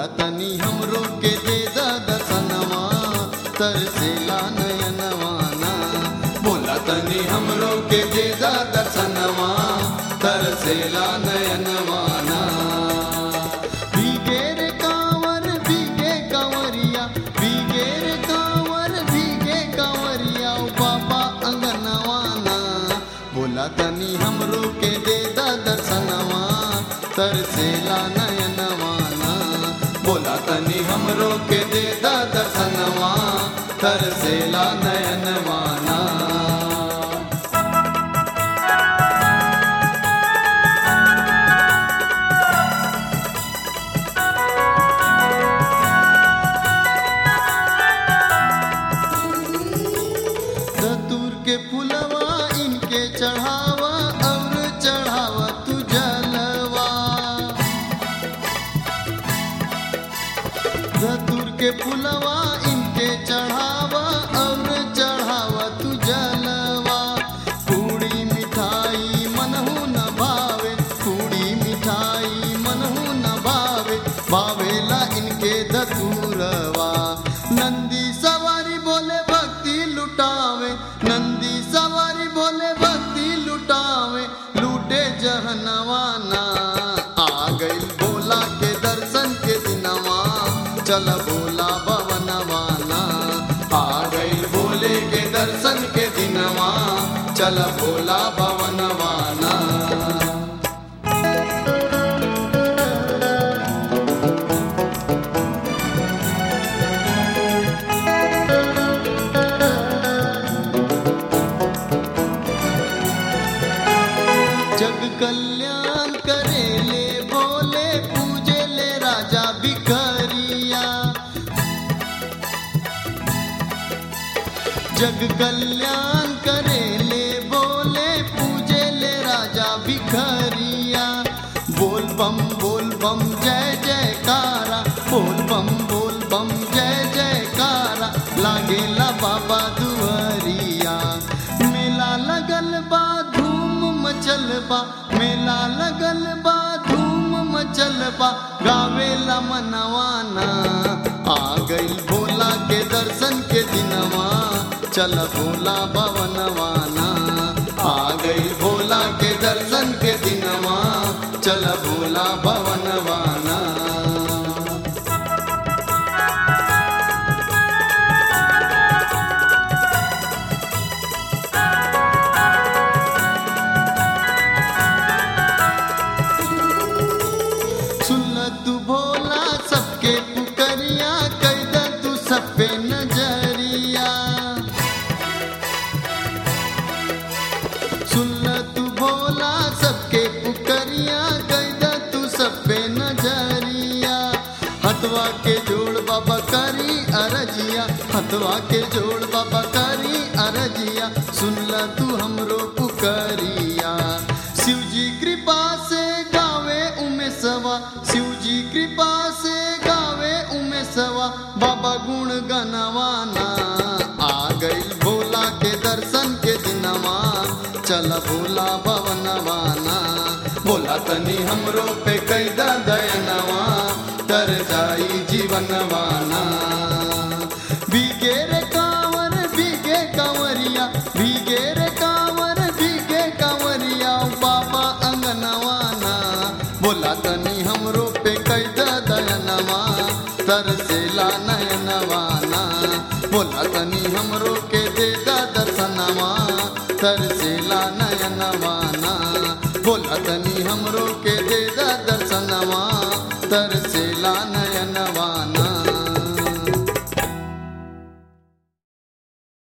तनी हमरो के दे दा दर्शनवा तरसेला नयनवाना बोला तनी हमरो के दे दा दर्शनवा तरसेला नयनवाना भीगे रे कांवर भीगे कांवरिया भीगे रे कांवर भीगे कांवरिया ओ बाबा अंगनवाना बोला तनी हमरो के दे दा दर्शनवा तरसेला नयनवाना बोला तनी हमरो के दे दा दर्शनवा तरसेला नयनवाना धतूर के फुलवा इनके चढ़ावा और चढ़ावा तू जलवा धतूर के फुलवा इनके चढ़ावा और चढ़ावा तू जलवा पूड़ी मिठाई मनहु न भावे पूड़ी मिठाई मनहु न भावे भावेला इनके धतूरवा नंदी सवारी बोले भक्ति लुटावे नंदी सवारी बोले भक्ति लुटावे लूटे जहनवाना आ गई बोला के दर्शन के दिनवा चल बोला भवनवाना आ गई बोले के दर्शन के दिनवा चल बोला भवनवाना जग कल्याण करेले बोले पूजे ले राजा भिखरिया जग कल्याण करेले बोले पूजे ले राजा भिखरिया बोल बम बोल बम जय जयकारा बोल बम बोल बम जय जयकारा लागेला बाबा दुआरिया मेला लगल बा धूम मचल बा मेला लगल बा धूम मचल बा गावेला मनवाना आ गई भोला के दर्शन के दिनवा चल भोला भवनवाना आ गई भोला के दर्शन के दिनवा चल भोला भवनवाना सुन तू भोला सबके पुकरिया कैद तू सब पे नजरिया सुन तू भोला सबके पुकरिया कैद तू सब पे नजरिया हथवा के जोड़ बाबा करी अरजिया हथवा के जोड़ बाबा करी अरजिया सुन ल तू हमरो पुकरिया शिव जी कृपा से गावे उमे सवा शिव जी कृपा से गावे उमे सवा बाबा गुण गनवाना आ गई भोला के दर्शन के दिनवा चल भोला भवनवाना बोला तनी हमरो पे कैदा दयनवा तर जाई जीवनवाना भीगे रे कांवर भीगे कांवरिया भीगे रे कांवर भीगे कांवरिया बाबा अंगनवाना बोला तनी हमरो पे कैदा दयनवा तरसेला नयनवाना बोला तनी हमरो के दे दा दर्शनवा तरसेला नयनवाना बोला तनी हमरो के दे दा दर्शनवा तरसेला नयनवाना